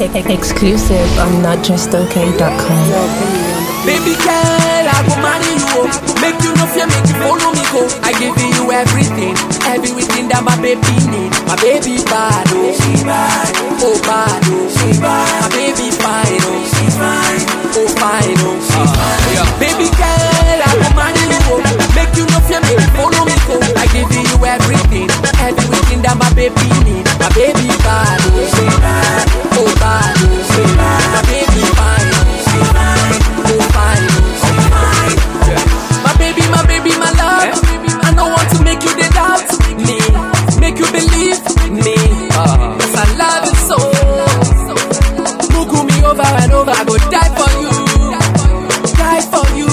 Exclusive on notjustok.com. Baby girl, I go marry you. oh. Make you no fear, make you follow me go. I give you everything, everything that my baby need. My baby bad, oh she bad, oh bad, oh she bad. My baby fine, oh she fine, oh fine, oh she fine. Baby girl, I go marry you. oh. Make you no fear, make you follow me go. I give you everything, everything that my baby need. My baby bad, oh she bad, oh bad, oh she bad. My baby fine, oh she fine, oh fine, oh she fine. My baby, my baby, my love. I don't want to make you the doubt me, make you believe me. Cause I love you so. Mugu me over and over, I go die for you, die for you.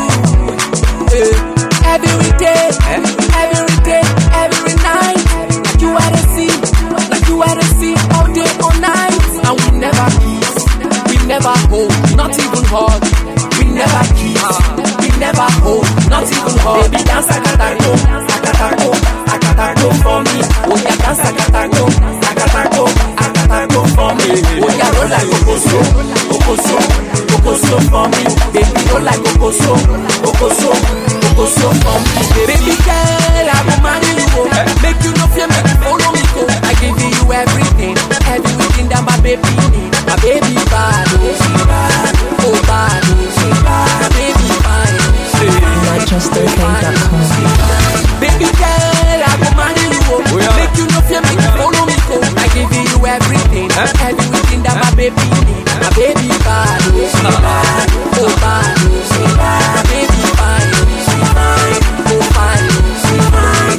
Eh, Every day, every day, every night. Like you are the sea, like you are the sea, all day, all night. And we never kiss, we never hold, not even hug. We never kiss, we never hold, not even hug. Baby, dance akatako, akatako, akatako for me. Oh yeah, dance akatako, akatako, akatako for me. Oh yeah, roll like okoso, okoso, okoso for me. Baby, roll like okoso, okoso, okoso for me. Baby girl, I will marry you. oh. Make you no fear, make you follow me go. I give you everything, everything that my baby need. My baby bad, oh she bad, oh bad, oh she bad. My baby fine, she notjustok.com. Baby girl, I go marry you. oh. Make you no fear, make you follow me go. I give you everything, everything that my baby need. My baby bad, oh she bad, oh bad, oh she bad. My baby fine, she fine, oh fine, she fine.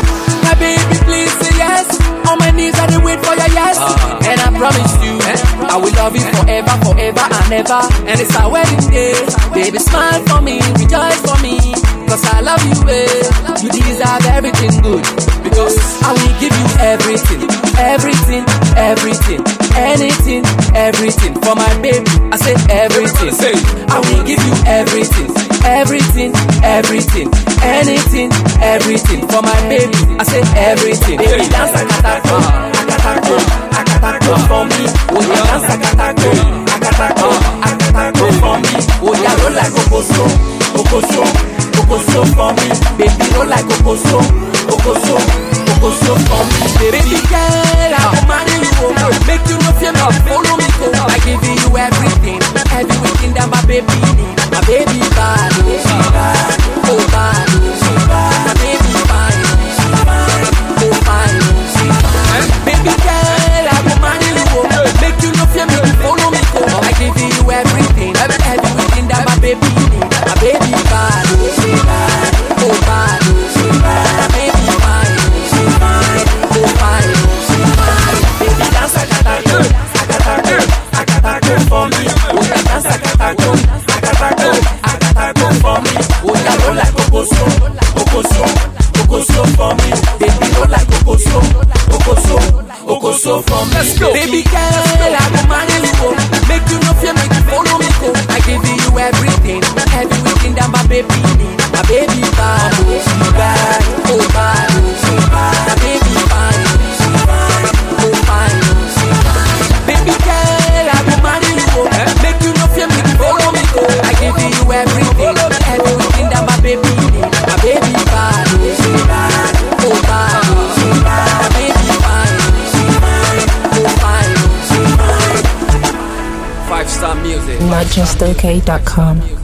My baby, please say yes. On my knees, I dey wait for your yes. And I promise you, I will love you forever, forever and ever. And it's our wedding day. Baby, smile for me, rejoice for me. Cause I love you, eh. You deserve everything good. Because I will give you everything, everything, everything, anything, everything. For my baby, I say everything. I will give you everything, everything, everything, anything, everything. For my baby, I say everything. Baby, dance akatako, akatako, akatako for me. Oh yeah, dance akatako, akatako, akatako for me. Oh yeah, roll like okoso, okoso, okoso for me. Baby, roll like okoso, okoso, okoso for me. Baby girl, I will marry you. oh. Make you no fear, me follow me go. I give you everything, everything that my baby need. My baby bad, oh she bad, oh bad, oh she bad. My baby fine, she fine, oh fine, oh she fine. Baby girl, I will marry you. oh. Make you no fear, make you follow me go. I give you everything, everything that my baby need. My baby bad, oh she bad, oh bad, oh she bad. My baby fine, she fine, oh fine, oh she fine. Baby dance akatako, akatako, akatako for me. Oh yeah, dance akatako, akatako, akatako for me. Oh yeah, roll like okoso, okoso, okoso for me. Baby roll like okoso, okoso, okoso for me. Let's go. Baby girl, I go marry you. oh. Make you no fear, make you follow me go. I give you everything, everything that my baby need. My baby bad, oh she bad, oh bad, oh she bad. My baby fine, she fine, oh fine, oh she fine. Baby girl, I go marry you. oh. Make you no fear, make you follow me go. I give you everything, everything that my baby need. My baby bad, oh she bad, oh bad, oh she bad. My baby fine, she fine, oh fine, oh she fine. Five star music. notjustok.com.